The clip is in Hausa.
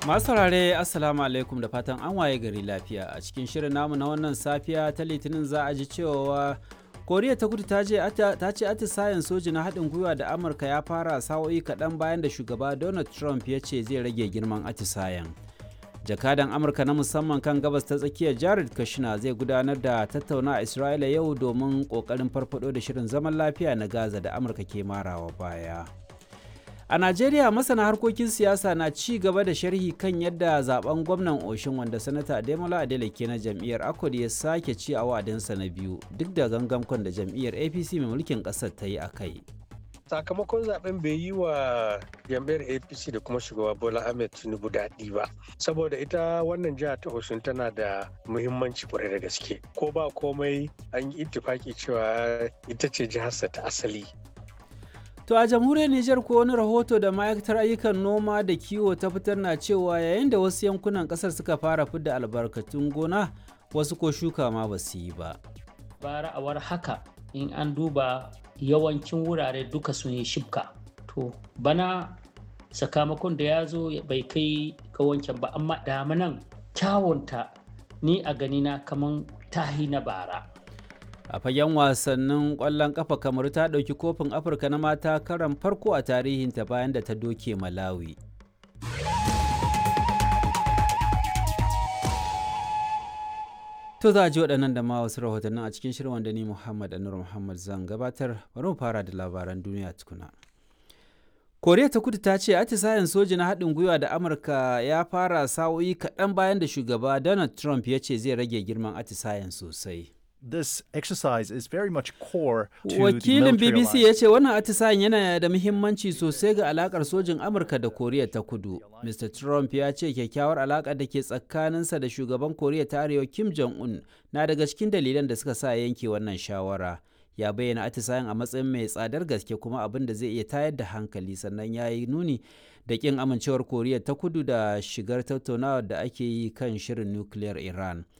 Masu saurare Assalamu alaikum da fatan an waye gari lafiya a cikin shirin namu na wannan safiya ta litinin za a ji cewa koriya ta kudu ta ce atisayen soji na haɗin gwiwa da amurka ya fara sa'o'i kaɗan bayan da shugaba donald trump ya ce zai rage girman atisayen jakadan amurka na musamman kan gabas ta tsakiyar jared kushner zai gudanar da tattauna a isra'ila yau domin ƙoƙarin farfado da shirin zaman lafiya na gaza da amurka ke marawa baya a najeriya masana harkokin siyasa na ci gaba da sharhi kan yadda zaben gwamnan oshin wanda sanata ademola adeleke na jam'iyyar akwad ya sake ci a wa'adinsa na biyu duk da gangamkon da jam'iyyar apc mai mulkin ƙasar ta yi a kai sakamakon zaben bai yi wa jam'iyyar apc da kuma shugaba bola ahmed tinubu daɗi ba saboda ita wannan jiha ta osun tana da muhimmanci kwarai da gaske ko ba komai an yi ittifaki cewa ita ce jiharsa ta asali To a jamhuriyar Nijar ko wani rahoto da ma'aikatar ayyukan noma da kiwo ta fitar na cewa yayin da wasu yankunan kasar suka fara fidda albarkatun gona wasu ko shuka ma ba su yi ba. Bara a war haka in an duba yawancin wurare duka sun yi shibka. To bana sakamakon da ya zo bai kai ga wancan ba amma damanan kyawunta ni a ganina kaman tahi na bara. a fagen wasannin kwallon kafa kamar ta ɗauki kofin afirka na mata karan farko a tarihinta bayan da ta doke malawi to za a ji waɗannan da ma wasu rahotannin a cikin shirin wanda ni muhammad anur muhammad zan gabatar bari mu fara da labaran duniya tukuna koriya ta kudu ta ce atisayen soji na haɗin gwiwa da amurka ya fara sa'o'i kaɗan bayan da shugaba donald trump ya ce zai rage girman atisayen sosai this exercise is very much core to Wakilin the BBC ya ce wannan atisayen yana da muhimmanci sosai ga alakar sojin Amurka da Koriya ta Kudu. Mr. Trump ya ce kyakkyawar alaka da ke tsakaninsa da shugaban Koriya ta Arewa Kim Jong-un na daga cikin dalilan da suka sa yanke wannan shawara. Ya bayyana atisayen a matsayin mai tsadar gaske kuma abin da zai iya tayar da hankali sannan ya yi nuni da kin amincewar Koriya ta Kudu da shigar tattaunawar da ake yi kan shirin nukiliyar Iran.